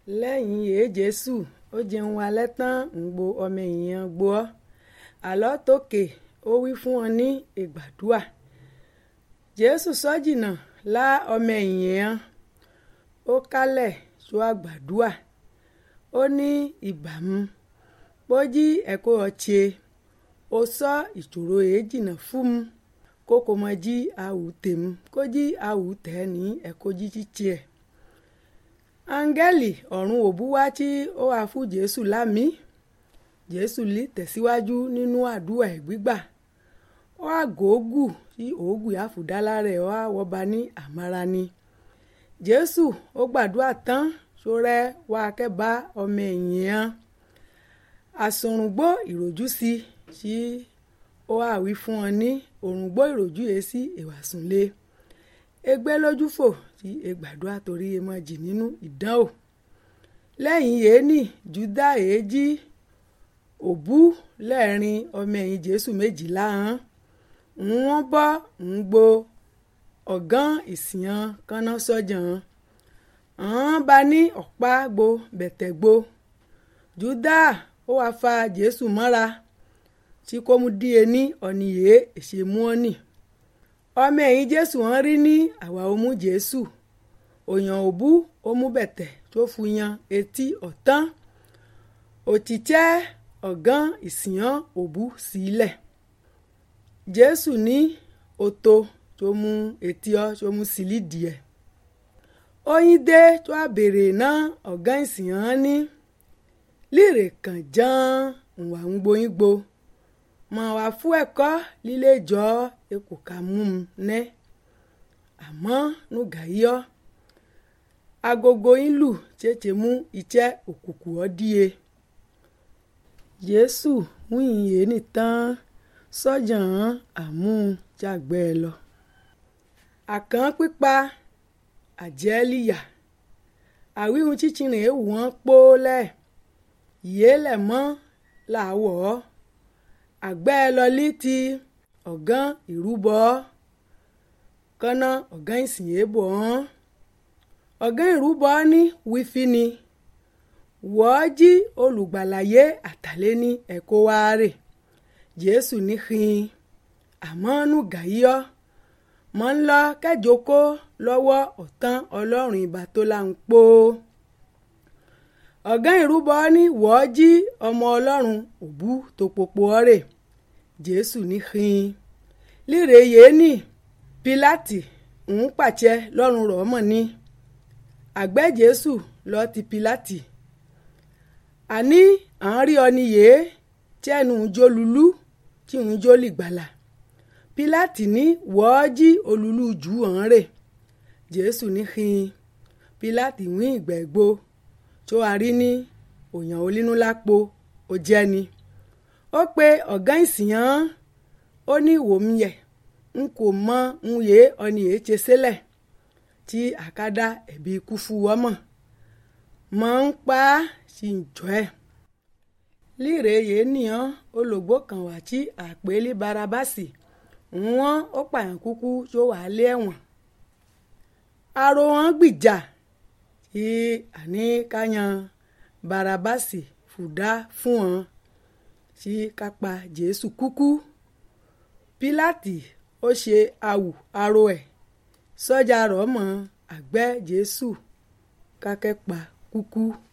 lẹ́yìn èé jésù ó jẹun alẹ́ tán ń gbo ọmọ èèyàn gbọ́ àlọ́ tókè ó wí fún wọn ní ìgbàdúà jésù sọ́jìnà lá ọmọ èèyàn ó kálẹ̀ tó àgbàdúà ó ní ìbámu pójí ẹ̀kọ́ ọ̀chẹ́ ó sọ ìṣòro èé jìnnà fún mu kókò mọ jí àwù tèmu kó jí àwù tẹ̀ ní ẹ̀kọ́ jíjí tiẹ̀ áńgẹ́lì ọ̀run òbúwá tí ó wà fún jésù lámì jésù lè tẹ̀síwájú nínú àdúrà ẹ̀ gbígbà ó àgógù tí òógù àfùdálá rẹ̀ ó àwọ̀ba ní àmàrà ni jésù ó gbàdúrà tán sórẹ́ wá kẹ́bá ọmọ ẹ̀yìn àsòrùngbó ìròjú sí tí ó àwí fún wọn ní òrùngbó ìròjú yìí sí ìwàsùnlé egbé lójúfò tí egbàdúrà torí emọ jì nínú ìdánwò lẹ́yìn yéènì júdà èéjì òbú lẹ́ẹ̀rin ọmọ ẹ̀yìn jésù méjìlá hàn ń wọ́n bọ́ ń gbo ọ̀gán ìsìyàn kaná sọ́jà hàn án bá ní ọ̀pá gbo bẹ̀tẹ̀ gbo júdà ó wáá fa jésù mọ́ra tí kò mú díẹ̀ ní ọ̀nìyẹ èṣèmú ọ̀nì ọmọ ẹ̀yìn jésù wọn rí ní àwa òmú jésù òyàn òbú òmú bẹ̀tẹ̀ tó fu yan etí ọ̀tán òtítẹ́ ọ̀gán ìsìyàn òbú sílẹ̀ jésù ní oto tó mú etí ọ tó mú sílì díẹ̀ oyin dé tó a béèrè náà ọ̀gán ìsìyàn ní líre kàn ján ǹwà ń gboyin gbo mọ̀ wá fún ẹ̀kọ́ líle jọ ekò ká mú un nẹ́ àmọ́ nùgà yíyọ́ agogo yín lù tètè mú iṣẹ́ òkùnkùn ọ́ díye jésù wíyìn yé nìtàn sọ́jà hàn àmú jàgbẹ́ ẹ lọ àkàn pípa àjẹ́líyà àwíhun chíchìrìn èèwù wọn pọ́ọ́lẹ̀ yéélẹ̀ mọ́ làwọ̀ ọ́ àgbẹ́ lọlí ti ọ̀gán ìrúbọ kọ́nà ọ̀gán ìsìnyébọ̀ ọ́n ọ̀gán ìrúbọ ní wífí ni wọ́ọ́ jí olùgbàlàyé àtàlẹ́ ní ẹ̀kọ́ wa rè jésù ní hin àmọ́ nù gàyíọ́ mọ́ ń lọ kẹjọkó lọ́wọ́ ọ̀tán ọlọ́run ìbá tó là ń pò ọ̀gán ìrúbọ ní wọ́ọ́ jí ọmọ ọlọ́run òbú tó popo ọ̀rẹ́ jésù ní hin líre yéènì pílátì ń pàṣẹ lọ́rùn rọ̀ mọ̀ ní àgbẹ̀ jésù lọ ti pílátì àní à ń rí ọ ní yèé tí ẹnu ń jó lulú tí ń jó lìgbàlà pílátì ní wọ́ọ́ jí olùlú jù hàn rè jésù ní hin pílátì wí ìgbẹ́gbó tó a rí ní òyàn olínúlápò ó jẹ́ ni ó pe ọ̀gá ìsìyàn ó ní ìwòmíyẹ̀ n kò mọ ń yé ọni yé ṣe sílẹ̀ tí àkádá ẹ̀bí ikú fún wọ́mọ̀ mọ̀ ń pa á sí ìjọ ẹ̀ líre yé nìyàn olùgbò kan wà tí àpèlé barabasi wọ́n ó pààyàn kúkú tó wà lé ẹ̀wọ̀n aró wọn gbìjà tí àní káyan barabasi fùdá fún wọn tí kápá jésù kúkú pílátì ó ṣe awù aró ẹ̀ sọ́jà rọ̀ mọ́ àgbẹ̀ jésù kákẹ́pa kúkú.